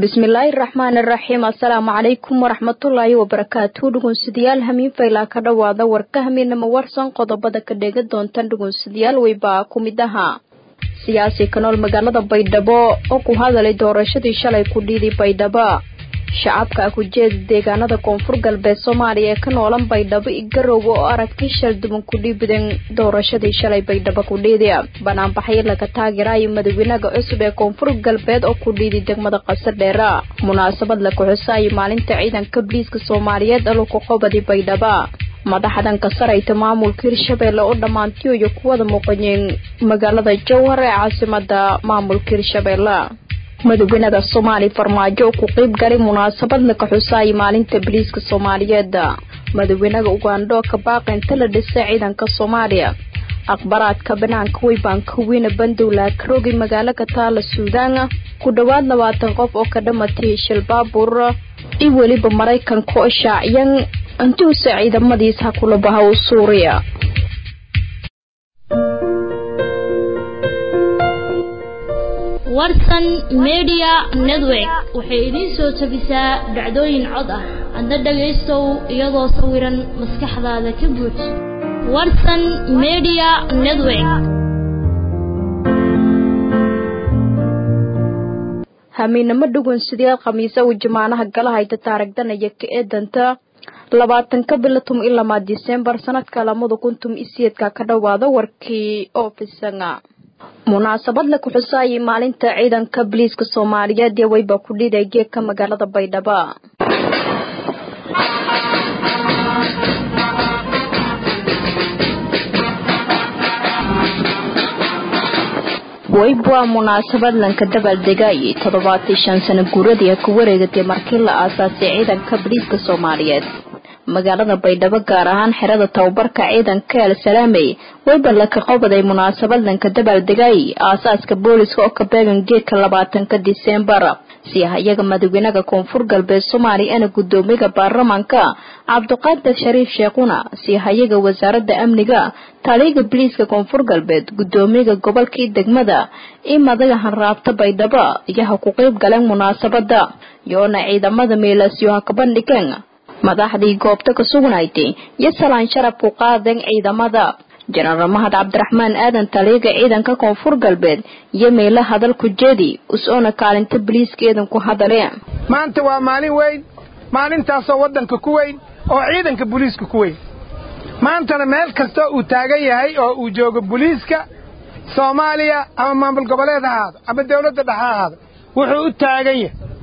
bismillaahi raxmaan iraxiim assalaamu calaykum waraxmatullaahi wabarakaatu dhugunsidayaal hamiin faylaa ka dhowaada warka hamiinama warsan qodobada ka dheega doontan dhugunsidayaal weybaa ku mid ahaa siyaasi ka nool magaalada baydhabo oo ku hadalay doorashadii shalay ku dhiiday baydhabo shacabka kujeeda deegaanada koonfur galbeed soomaaliya ee ka noolan baydhabo igarowe oo aragti shal duban ku dhiibideen doorashadii shalay baydhabo ku dhiidi banaanbaxyo laga taageerayo madaxweynaha cusub ee koonfur galbeed oo ku dhiiday degmada qasadheera munaasabad la kuxusaayo maalinta ciidanka biliiska soomaaliyeed aluku qobadi baydhabo madaxdan ka sarayta maamulka hirshabeelle oo dhammaantiyoyo kuwada muuqanyeen magaalada jowhar ee caasimada maamulka hirshabeelle madaxweynaha soomaaliya farmaajo oo ku qeyb galay munaasabad laka xusaayo maalinta biliiska soomaaliyeed madaxweynaha ugandho ka baaqi inta la dhisay ciidanka soomaaliya akhbaraadka banaanka weybaanka weyne bandowla karoogi magaalo ka taala suudaan ku dhowaad labaatan qof oo ka dhamatay shil baabuur iyo weliba maraykanka oo shaaciyan intuusa ciidamadiisa kula bahow suuriya warsan media network waxay idiin soo tabisaa dhacdooyin cod ah adna dhagaystow iyadoo sawiran maskaxdaada ka buuj warsan media network hamiinamo dhugunsidayaal khamiise uu jamaanaha gala hayta taaragdanaya ka eedanta labaatanka bilo tum iyo lamaad disembar sanadka lamada kun tum isiyeedka ka dhowaada warkii oofisanga munaasabad la kuxusaayay maalinta ciidanka biliiska soomaaliyeed ee weyba ku dhiiday geedka magaalada baydhabo weyb waa munaasabad lanka dabaaldegayay toddobaatan shan sano guuradii ka wareegatay markii la aasaasay ciidanka biliiska soomaaliyeed magaalada baydhabo gaar ahaan xerada tababarka ciidanka el salaamey weyba laka qobaday munaasabad lanka dabaaldegay aasaaska booliska oo ka beegan geedka labaatanka disembar si ah iyaga madaxweynaha koonfur galbeed soomaaliya ana gudoomiyaha baarlamaanka cabdiqaadir shariif sheekhuna si ah iyaga wasaaradda amniga taliyaga biliiska koonfur galbeed gudoomiyaha gobolka iyo degmada iyo madaga hanraabta baydhabo iyaha ku qeyb galeen munaasabada iyoona ciidamada meelaasyo ha ka bandhigeen madaxdii goobta ka sugnayday iyo salaan sharaf ku qaadeen ciidamada jenaraal mahad cabdiraxmaan aadan taliyaga ciidanka koonfur galbeed iyo meelo hadal ku jeedi us-oona kaalinta biliiska eedan ku hadaleen maanta waa maalin weyn maalintaasoo waddanka ku weyn oo ciidanka buliiska ku weyn maantana meel kastoo uu taagan yahay oo uu joogo buliiska soomaaliya ama maamul goboleed ha ahaado ama dawladda dhexe ha ahaado wuxuu u taagan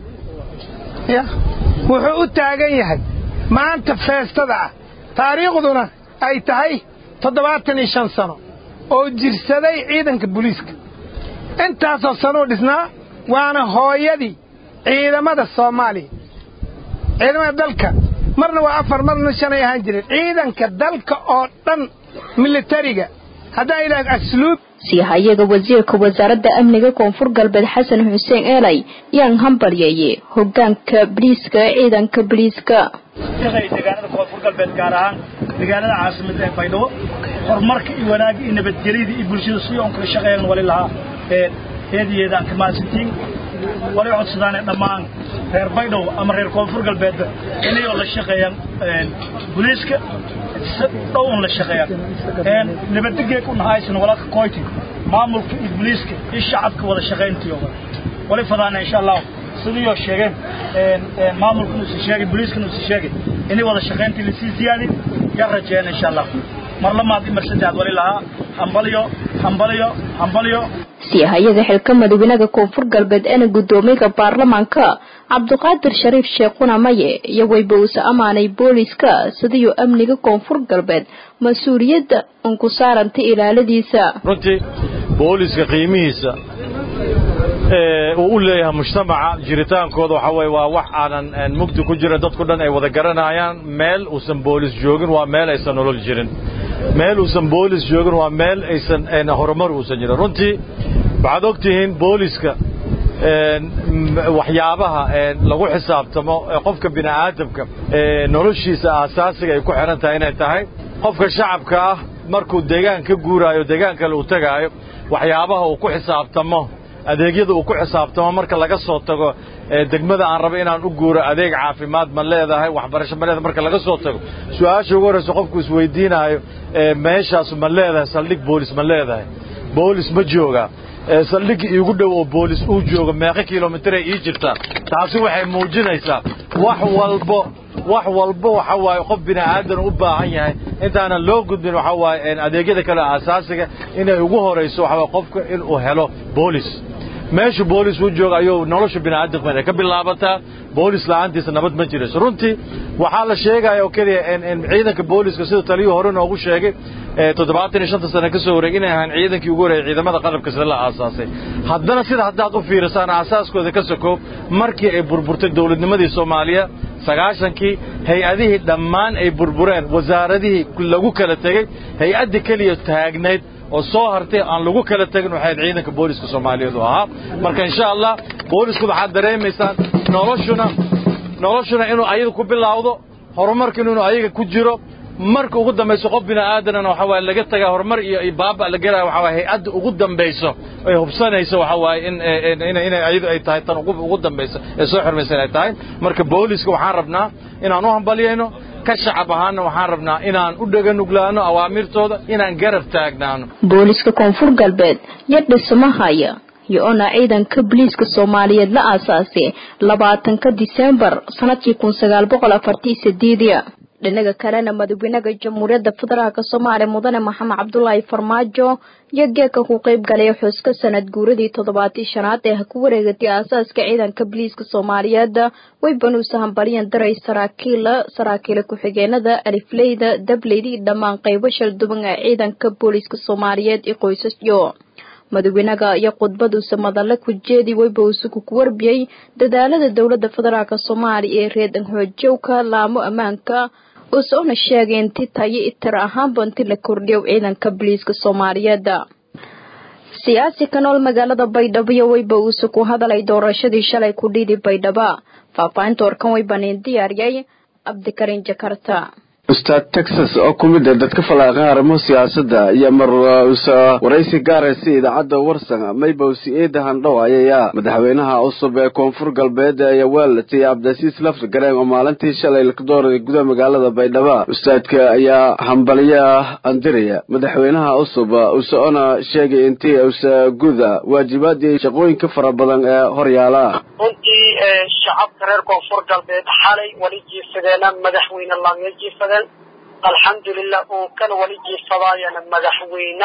yahay wuxuu u taagan yahay maanta feestada ah taariikhduna ay tahay toddobaatan iyo shan sano oo jirsaday ciidanka buliiska intaasoo sanuu dhisnaa waana hooyadii ciidamada soomaaliya ciidamada dalka marna waa afar marna shanay ahaan jireen ciidanka dalka oo dhan militariga haddaan idhaahdo asluub siyaha iyaga wasiirka wasaaradda amniga koonfur galbeed xasan xuseen eelay yaan hambalyeeye hogaanka biliiska ee ciidanka biliiska deegaanada koonfur galbeed gaar ahaan deegaanada caasimada ee baydhabo horumarka iyo wanaagga iyo nabadgelyada iyo bulshada si oon kala shaqeeyan wali lahaa eedayeeda aan ka mahadsantiin wali codsadaane dhammaan reer baydhabo ama reer koonfur galbeedba inayoo la shaqeeyaan buliiska dhow un la shaqeeyaan nabadgeeg u nahaaysan walaalka koyti maamulka iyo buliiska iyo shacabka wada shaqayntii oo wali fadaana insha allah sidii sheegeen maamulka inuu sii sheegay buliiska inuu sii sheegay inay wada shaqayntii la sii ziyaadin ya rajeen insha allah mar lamaad iyo mar saddexaad wali lahaa hambaliyo hambaliyo hambaliyo si ah iyaga xilka madaxweynaha koonfur galbeed eena gudoomiyaha baarlamaanka cabdiqaadir shariif sheekhuna maye iyo weyba uusa amaanay booliiska sidiyuu amniga koonfur galbeed mas-uuliyadda un ku saarantay ilaaladiisa runtii booliiska qiimihiisa uu u leeyahay mujtamaca jiritaankooda waxa weye waa wax aanan mugdi ku jirin dadku dhan ay wada garanayaan meel uusan boolis joogin waa meel aysan nolol jirin meel uusan boolis joogin waa meel aysan horumar uusan jirin runtii waxaad og tihiin booliska waxyaabaha lagu xisaabtamo qofka bini aadamka noloshiisa aasaasiga ay ku xidhan tahay inay tahay qofka shacabka ah markuu deegaan ka guuraayo deegaan kale uu tegaayo waxyaabaha uu ku xisaabtamo adeegyada uu ku xisaabtamo marka laga soo tago degmada aan rabo inaan u guuro adeeg caafimaad ma leedahay waxbarasho ma leedahay marka laga soo tago su-aasha ugu horraysa qofku isweydiinaayo meeshaas ma leedahay saldhig boolis ma leedahay boolis ma joogaa saldhigga iigu dhow oo boolis uu joogo meeqa kilomitray ii jirtaa taasi waxay muujinaysaa wax walbo wax walbo waxa waaye qof bini aadan u baahan yahay intaanan loo gudbin waxa waaye adeegyada kale asaasiga inay ugu horayso waxa waaye qofka inuu helo boolis meeshu boolis uu jooga ayuu nolosha bini aadamka ka bilaabataa boolis la'aantiisa nabad ma jirayso runtii waxaa la sheegaya oo keliya ciidanka booliska sida taliyuu hore noogu sheegay toddobaatan iyo shanta sane ka soo wareeg inay ahaan ciidankii ugu horreeyay ciidamada qalabka sida la aasaasay haddana sida haddaad u fiirisaan aasaaskooda ka sokoob markii ay burburtay dowladnimadii soomaaliya sagaashankii hay-adihii dhammaan ay burbureen wasaaradihii lagu kala tegey hay-adda keliya taagnayd oo soo hartay aan lagu kala tegin waxay ciidanka booliska soomaaliyeed u ahaa marka insha allah boolisku waxaad dareemaysaan noloshuna noloshuna inuu ayaga ku bilaawdo horumarkuna inuu ayaga ku jiro marka ugu dambayso qof bini aadanana waxa waaye laga tagaa horumar iyo baaba la gelaya waxa waaye hay-adda ugu dambayso ay hubsanayso waxa waaye in inay ayadu ay tahay tan ugu dambayso ee soo xirmaysa inay tahay marka booliska waxaan rabnaa inaan u hambalyayno ka shacab ahaana waxaan rabnaa inaan u dhaganuglaano awaamirtooda inaan garab taagnaano booliska koonfur galbeed iyo dhismahaya iyo-ona ciidanka booliiska soomaaliyeed la aasaasay labaatanka diseembar sanadkii kun sagaal boqol afartii sideedia dhinaga kalena madaxweynaha jamhuuriyadda federaalk soomaaliya mudane maxamed cabdulaahi farmaajo iyo geeka ku qeyb galay xuska sanad guuradii toddobaatii shanaad ee ku wareegatay aasaaska ciidanka booliiska soomaaliyeed way banuusa hambalyan daray saraakiila saraakiila ku-xigeenada alifleyda dableyda iyo dhammaan qeybo shalduban ee ciidanka booliiska soomaaliyeed iyo qoysasyo madaxweynaha iyo khudbaduusa madalle ku jeedi weyba uusuku ku warbiyey dadaalada dowladda federaalk soomaaliya ee reedan xoojowka laamo ammaanka uusona sheegay inti tayo itir ahaanba inti la kordhiyo ciidanka booliiska soomaaliyeed siyaasi ka nool magaalada baydhabo iyo weyba uuse ku hadalay doorashadii shalay ku dhiidi baydhaba faahfaahinta warkan weybanin diyaariyay cabdikariin jakarta ustaad texas oo ku mid a dadka falaaqan arrimo siyaasadda iyo mar waraysi gaaraysa idaacadda warsan maybowsi eeda handhow ayaya madaxweynaha cusub ee koonfur galbeed ee weelatay cabdisiis lafti gareen oo maalintii shalay la dooray gudaha magaalada baydhabo ustaadka ayaa hambalyo andiraya madaxweynaha cusub useona sheegay intii usa guda waajibaadii shaqooyinka fara badan ee horyaala runtii shacabka reer koonfur galbeed xalay wali jiifsadeena madaxweyne laamya jiifsadeen alxamdulilah uu kan wali jiifsadaayana madaxweyne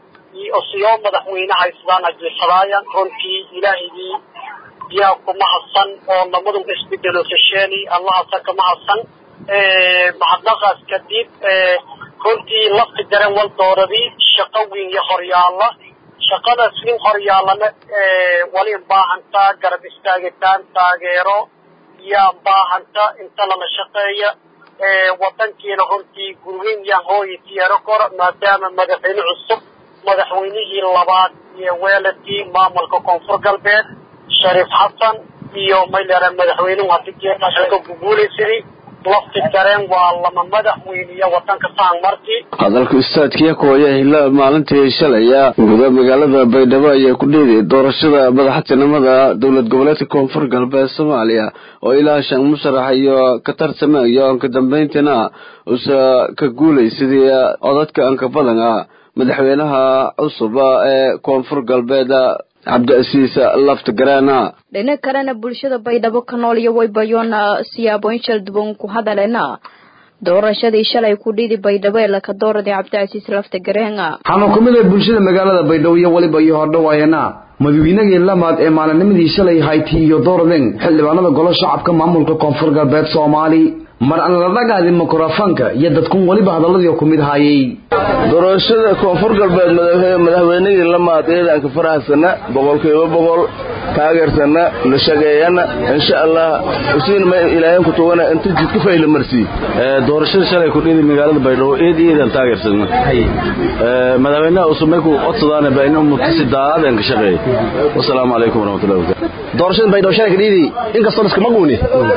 siyo madaxweyne haysadaana jiifsadaayan runtii ilaahigii yaa kuma hadsan oo lamadun isbedelo fasheeni allahasa kama hadsan mahadnaqaas kadib runtii lafti garan wal dooradii shaqo weyn iyo horyaala shaqadaas nin horyaalana wali baahantaa garab istaagitaan taageero yaa baahanta inta lala shaqeeya wadankiina runtii gurweyn yaa hooya tiyaaro kora maadaama madaxweyne cusub madaxweynihii labaad iyo weeladii maamulka koonfur galbeed shariif xasan iyo maylera madaxweynuhu hadigeeashaka guguulaysadii lafti gareen waa lama madaxweyniya wadanka saan markii hadalka ustaadkiya kooya hila maalintii shalaya guda magaalada baydhabo ayaa ku dheeday doorashada madaxtinimada dowlad goboleedka koonfur galbeed soomaaliya oo ilaa shan musharax iyo ka tartamayo anka dambeyntiina usa ka guulay sidii codadka anka badan ah madaxweynaha cusub ee koonfur galbeed cabdiasiis laftigareena dhinac kalena bulshada baydhabo ka nool iyo waybayoona siyaabooyin shalduban ku hadaleena doorashadii shalay ku dhidi baydhabo ee laka dooraday cabdicasiis laftigareena waxaana ku mid ah bulshada magaalada baydhabo iyo weliba iyo hordhawaayana madaxweynagii lamaad ee maalinimadii shalay hayti iyo dooradeen xildhibaanada golo shacabka maamulka koonfur galbeed soomaali mar aan la dhagaadin mikrofoonka iyo dadkun weliba hadaladii ku mid haayay doorashada koonfur galbeed madaxweynihii lamaad ciidanka faraxsana boqolkiiba boqol taageersana la shageeyana insha allah usiin ma ilaahay ku tugana inta jidka fayla marsi doorashada shalay ku dhidi magaalada baydhabo eed eedan taageersana madaxweynaha cusub markuu codsadaan baa in umutisi daadeen ka shaqeey wasalaamu calaykum waraxmatullahi wabarakatu doorashada baydhabo shalay ka dhidi inkastoo iskama guuni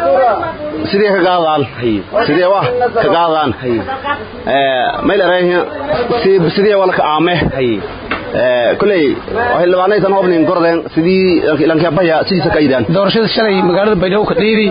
sidee ka qaadaan sidee waa ka qaadaan mayl arayha sidee wala ka aame kuley xildhibaanaysan obnin gordeen sidii lankabaya sidiisa ka yidaan doorashada shalay magaalada baydhabo ka dhiidi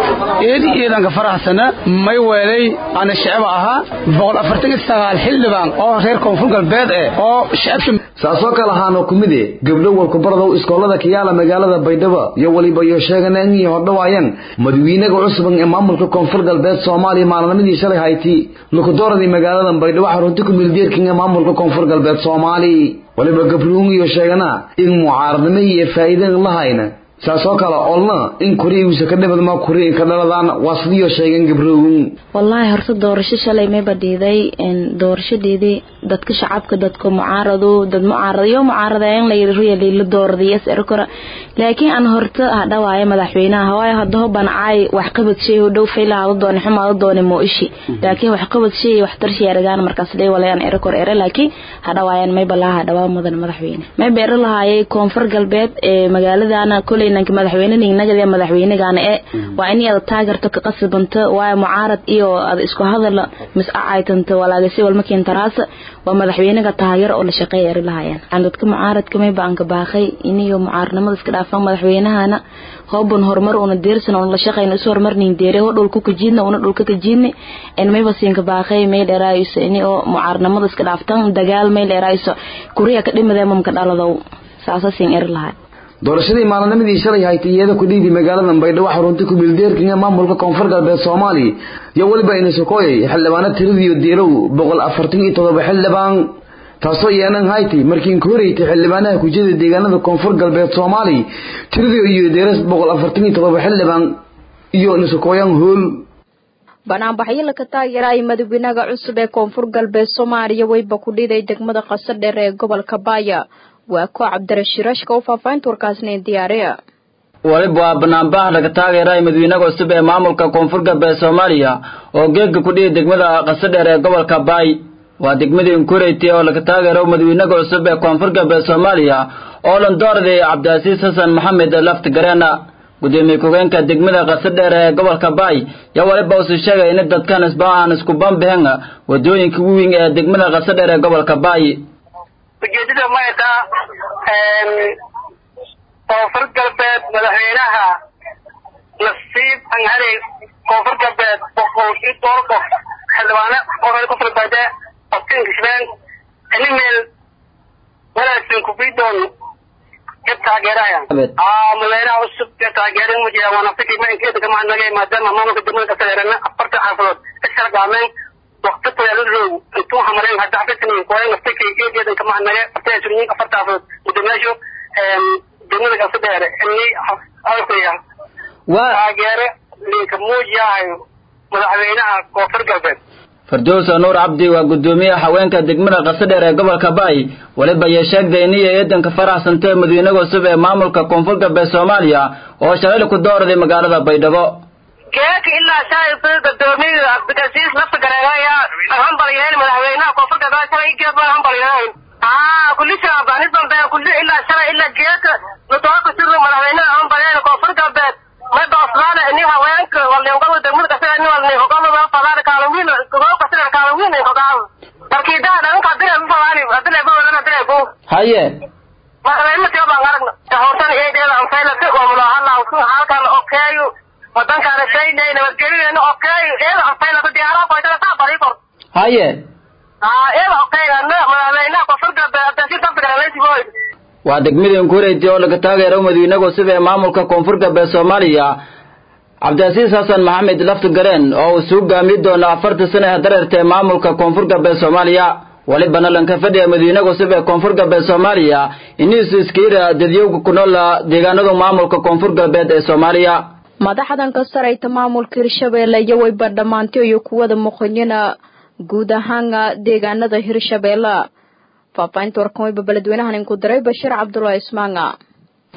eedi eedanka faraxsana may weelay ana shacba ahaa boqol afartan iyo sagaal xildhibaan oo reer koonfur galbeed eh oo shacabka saasoo kale ahaanoo kumide gabdho walkubardow iskoolada kayaala magaalada baydhabo iyo weliba iyo sheeganeen iyo hordhawaayeen madawiinaga cusuban ee maamulka koonfur galbeed soomaaliya maalinimadii shalay hayti lukudooradii magaalada baydhabo xarunti kumildeerkin ee maamulka koonfur galbeed soomaali waliba gabruun iyo sheegana in mucaaradnimo iyo faa'iideen lahayna saasoo kale olna in kuriigiisa ka dhibadma kurii ka dhaladaan waa sidiioo sheegeen gabroowin wallaahi horta doorasho shalay mayba dhiiday doorashadeedii dadka shacabka dadka mucaarado dad mucaaradayo mucaaradayan layiriyali la dooradiyas erkora laakiin aan horta hadhawaayo madaxweynaha waayo hadaho bancaay waxqabad shay dhow faylahaada doone xumaada doone moo ishi laakiin waxqabad shay waxtar sheeragaan markaas dhay walayaan erkor ere laakiin hadhawaayan mayba laha hadhawaa mudan madaxweyne mayba ere lahaayay koonfur galbeed ee magaaladana koley nanka madaxweynenagade madaxweynegana e waa in ada taagarto ka qasibanta waayo mucaarad iyo ada isku hadal mis-acaytanta walaagasi walmakiintaraasa waa madaxweynega taageer oo la shaqeeya eri lahayaan dadka mucaaradka mayba anka baaqay iniyo mucaaradnimada iska dhaafan madaxweynahana hooban horumar una deersan una la shaqeyna isu horumarnin deere ho dhulka kajiidna una dhulka kajiidni en mayba siinka baaqay may dheeraayso ini oo mucaaradnimada iska dhaaftan dagaal may dheeraayso kuriya ka dhimadee mamka dhaladow saasa siin eri lahay doorashadii maalinimadii shalay haytay iyada ku dhiidi magaalada baydhabo xarunta kumildeerkin ee maamulka koonfur galbeed soomaaliya iyo weliba inisokooyay xildhibaano tiradiyo diilow boqol afartan iyo todoba xildhibaan taasoo yeenan haytay markii inka horeytay xildhibaanaha kujida deegaanada koonfur galbeed soomaaliya tiradiyo iyo deeras boqol afartan iyo todoba xildhibaan iyo inisokooyan hool banaanbaxyo laka taageeraya madaxweynaha cusub ee koonfur galbeed soomaaliya weyba ku dhiday degmada qasadheer ee gobolka baaya waa koo cabdirashiirashka u faafahinta warkaasna diyaariya waliba waa banaanbax laga taageeraya madaxweynaha cusub ee maamulka koonfur galbeed soomaaliya oo geega ku dhihi degmada qasadheer ee gobolka baay waa degmadii inkureyty oo laga taageero madaxweynaha cusub ee koonfur galbeed soomaaliya oo landoorday cabdicasiis xasan maxamed lafti gareena gudoomiye ku-geenka degmada qasadheer ee gobolka baay yaa waliba usu sheegay in dadkan isba aan isku banbixin wadooyinka weyn ee degmada qasadheer ee gobolka baay ujeedada mayta koonfur galbeed madaxweynaha nasiib anhari koonfur galbeed boqol iyo dhowr qof xildhibaane oo koonfur galbeed oftin kishbeen animel walaashin kubidon ka taageeraya aa madaxweynaha cusub ka taageerin ma jira waana fikir ma inkeeda kama hadnagay maadaama maamulka degmada kasareerana afartan xaafadood ka shargaameen waqti talaaludoogu intuu hamareen hadda xafiisnin kooyan naftikay eegeedan kama hadnage afartan surinyin afarta xaafadood mudameesho degmada kasadheere ini halkaya taageere linka muujiyahayo madaxweynaha koonfur galbeed firdowsa nuur cabdi waa gudoomiyaha haweenka degmada qasadheer ee gobolka baay waliba iyo sheegday iniyo eedanka faraxsantee madaxweynaha cusub ee maamulka koonfur galbeed soomaaliya oo shalayl ku dooraday magaalada baydhabo keeka ilaa shaayisa gudoomiya cabdicasiis nafta gareegaya hambalyeen madaxweynaha koonfur galbeed shalay geed hambalyeen aa kulisha bani dambe kulli ilaa shalay ilaa geeka nutooka sirru madaxweynaha hambalyeen koonfur galbeed mayba australia ini haweenka walningada degmada kasida ini walni hogaalada falaada kaalawin gobol kasida kaalawin hogaal markiidaa dhanka adile falaani adile bolan adile bo haye madaxweynaha tiyo baan aragna hortan eedeeda anfaylata waa mulahalla ku halkan okeeyo wadankaana shaynay nabadgeliyana okeeyo eeda anfaylata diyaaraha qoytada taa bari kor haye aa eeda okeeyana madaxweynaha koonfur galbeed abdasi dabta garaleysigoy waa degmadii inkureyty oo laga taageero madaxweynaha cusub ee maamulka koonfur galbeed soomaaliya cabdicasiis xasan maxamed lafti gareen oo uu suu gaamiyi doono afarta sano ee dareerta ee maamulka koonfur galbeed soomaaliya walibana lanka fadhiya madaxweynaha cusub ee koonfur galbeed soomaaliya iniisu iskiira dadyowga ku nool deegaanada maamulka koonfur galbeed ee soomaaliya madaxdan ka sarayta maamulka hirshabeelle iyo wayba dhammaantay iyo kuwada muqanyana guud ahaana deegaanada hirshabeelle faafahinta warkan wayba beledweynahan inku diray bashiir cabdullaahi ismaanga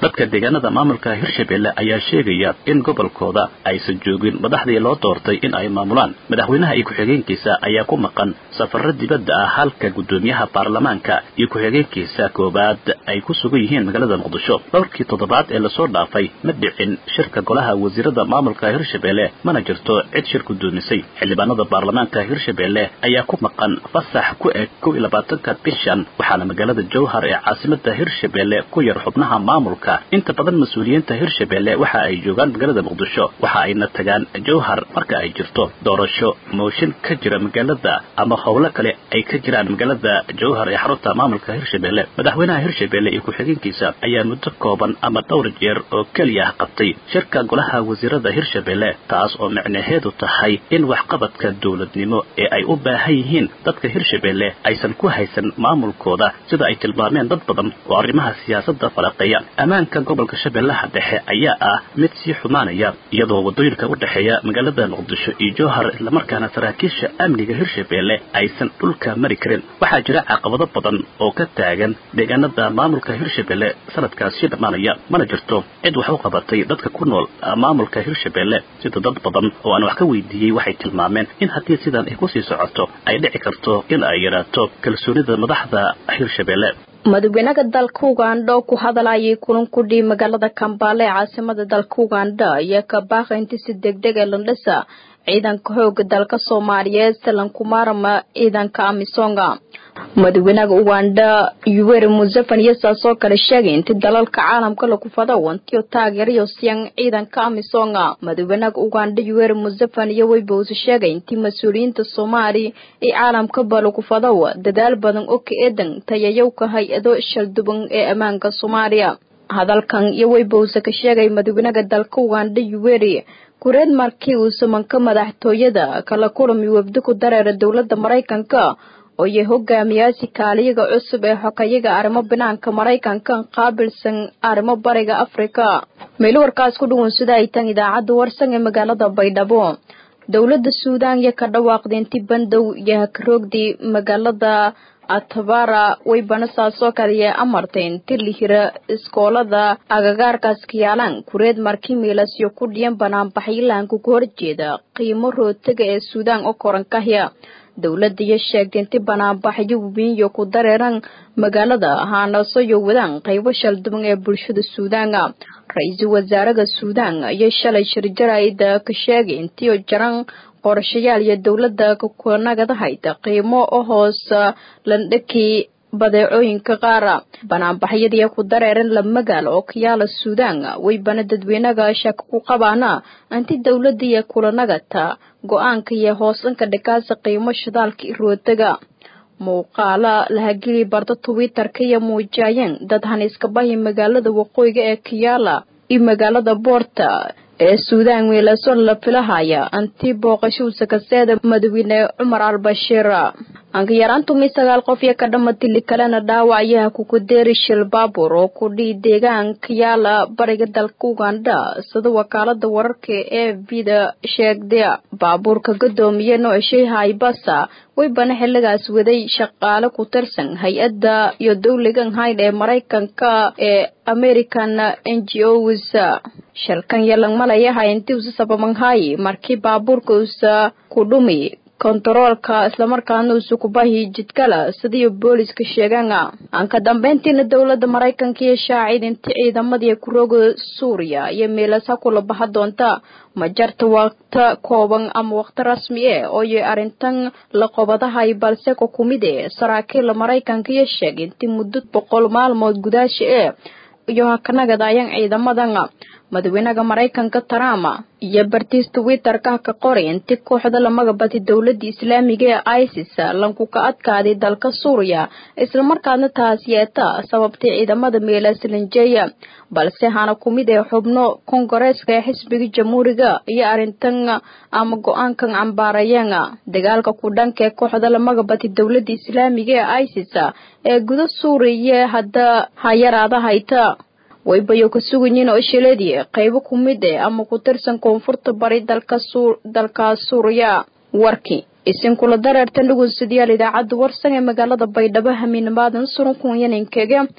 dadka deegaanada maamulka hirshabelle ayaa sheegaya in gobolkooda aysan joogin madaxdii loo doortay in ay maamulaan madaxweynaha iyo ku-xigeenkiisa ayaa ku maqan safarro dibadda ah halka guddoomiyaha baarlamaanka iyo ku-xigeenkiisa koowaad ay ku sugan yihiin magaalada muqdisho dhowrkii toddobaad ee lasoo dhaafay ma dhicin shirka golaha wasiirada maamulka hirshabelle mana jirto cid shir guddoomisay xildhibaanada baarlamaanka hirshabelle ayaa ku maqan fasax ku eg kow iyo labaatanka bishan waxaana magaalada jowhar ee caasimada hirshabelle ku yar xubnaha maamulka inta badan mas-uuliyiinta hirshabelle waxa ay joogaan magaalada muqdisho waxa ayna tagaan jowhar marka ay jirto doorasho mooshin ka jira magaalada ama howlo kale ay ka jiraan magaalada jowhar ee xarunta maamulka hirshabelle madaxweynaha hirshabelle iyo ku-xigeenkiisa ayaa muddo kooban ama dhowr jeer oo keliya ah qabtay shirka golaha wasiirada hirshabelle taas oo micnaheedu tahay in waxqabadka dowladnimo ee ay u baahan yihiin dadka hirshabelle aysan ku haysan maamulkooda sida ay tilmaameen dad badan oo arrimaha siyaasadda falaqeeya ammaanka gobolka shabeellaha dhexe ayaa ah mid sii xumaanaya iyadoo waddooyinka u dhexeeya magaalada muqdisho iyo jowhar islamarkaana saraakiisha amniga hirshabelle aysan dhulka mari karin waxaa jira caqabado badan oo ka taagan deegaanada maamulka hirshabelle sanadkaasi dhammaanaya mana jirto cid wax u qabatay dadka ku nool maamulka hirshabelle sida dad badan oo aan wax ka weydiiyey waxay tilmaameen in haddii sidan ay kusii socoto ay dhici karto in ay yaraato kalsoonida madaxda hirshabelle madaxweynaha dalka ugandha oo ku hadalayay kulan ku dhii magaalada kambaale ee caasimada dalka ugandha ayaa ka baaqay inti si degdeg ee landhisa ciidanka xooga dalka soomaaliyeed salankumaarama ciidanka amisonga madaxweynaha ugandha yuweri museveni iyo saasoo kale sheegay inti dalalka caalamka lagu fado wantiyo taageerayo siyan ciidanka amisonga madaxweynaha ugandha yuweri museveni iyo weybowse sheegay intii mas-uuliyiinta soomaali ee caalamkaba lagu fado dadaal badan oo ka eedan tayayowka hay-ado shalduban ee ammaanka soomaaliya hadalkan iyo weybowse ka sheegay madaxweynaha dalka ugandha yuweri kureed markii uu samanka madaxtooyada kala kulami webdi ku dareera dowladda maraykanka oo iyo hogaamiyaasi kaaliyaga cusub ee xokayaga arrimo banaanka maraykanka qaabilsan arrimo bariga afrika meel warkaas ku dhuwan sida ay tan idaacadda warsan ee magaalada baydhabo dowladda suudaan iyo ka dhawaaqday inti bandow iyo hakaroogdii magaalada atabara way banasaasoo kaliya amartay inti lihira iskoolada agagaarkaas kayaalaan kureed markii miilasyo ku dhiyan banaanbaxyilaanka ku horjeeda qiimo rootaga ee suudaan oo korankahya dowladda iyo sheegtay inti banaanbaxyo wiinyo ku dareeran magaalada haanasoyo wadaan qaybo shalduban ee bulshada suudaana ra-iisul wasaaraha suudaan ayaa shalay shirjaraida ka sheegay intii jaran qorshayaal iyo dowladda kukanagadahayd qiimo oo hoos landhakii badeecooyinka qaara banaanbaxyadii ku dareeran la magaal oo kayaala suudaan waybana dadweynaga shaka ku qabaana inti dowladda iyo kulanagata go-aanka iyo hoosanka dhakaasa qiimo shidaalka irootaga muuqaala lahageli barda twitter-ka iyo muujayeen dad haniiskabahi magaalada waqooyiga ee kayaala iyo magaalada boorta ee suudaan weelason la filahaya anti booqashuusa kaseeda madaxweyne cumar al-bashiir ankayaraan tumi sagaal qof iyo ka dhamatili kalena dhaawacyaha kukudeeri shil baabuur oo kudhii deegaanka yaala bariga dalka ugandha sida wakaalada wararka ee vida sheegda baabuurka gadoomiye noocshey haybasa waybana xiligaas waday shaqaale ku tirsan hay-adda iyo dowligan hayd ee maraykanka ee american n g os shalkan yalang malayaha inti usa sabamanhayi markii baabuurka usa ku dhumi kontaroolka islamarkaana usa kubahi jidkala sidii booliska sheegaan aan ka dambeyntiina dowladda maraykanka iyo shaacid inti ciidamadii kurooga suuriya iyo meelas ha kula baxa doonta ma jarta waqta kooban ama waqti rasmi e ooyo arrintan la qobadahay balse ka kumid e saraakiila maraykanka iyo sheegay inti muddo boqol maalmood gudaasha e iyo hakanagadayan ciidamadan madaxweynaha maraykanka trump iyo bartiis twitter-ka ka qoray inti kooxda lamaga badi dowladda islaamiga ee isis lanku ka adkaaday dalka suuriya islamarkaadna taas yeeta sababtay ciidamada meelaslanjeeya balse hana kumid ee xubno kongareeska ee xisbiga jamhuuriga iyo arrintan ama go-aankan cambaarayeen dagaalka ku dhanka ee kooxda lamaga badi dowladda islaamiga ee isis ee guda suuriya hadda hayaraada hayta waybayo ka suganyiin oo shileedii qaybo ku mid eh ama ku tirsan koonfurta bari dalka dalka suuriya warkii isinkula dareertan dhegeystayaal idaacadda warsan ee magaalada baydhabo hamiinimaadan suran kunyaninkeega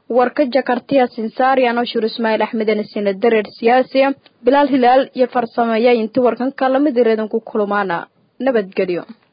warka jakartiya sinsaariyan oo shur ismaaciil axmeden sina dareer siyaasiya bilaal hilaal iyo farsameeya inti warkan kalamid ireedan ku kulmaana nabadgelyo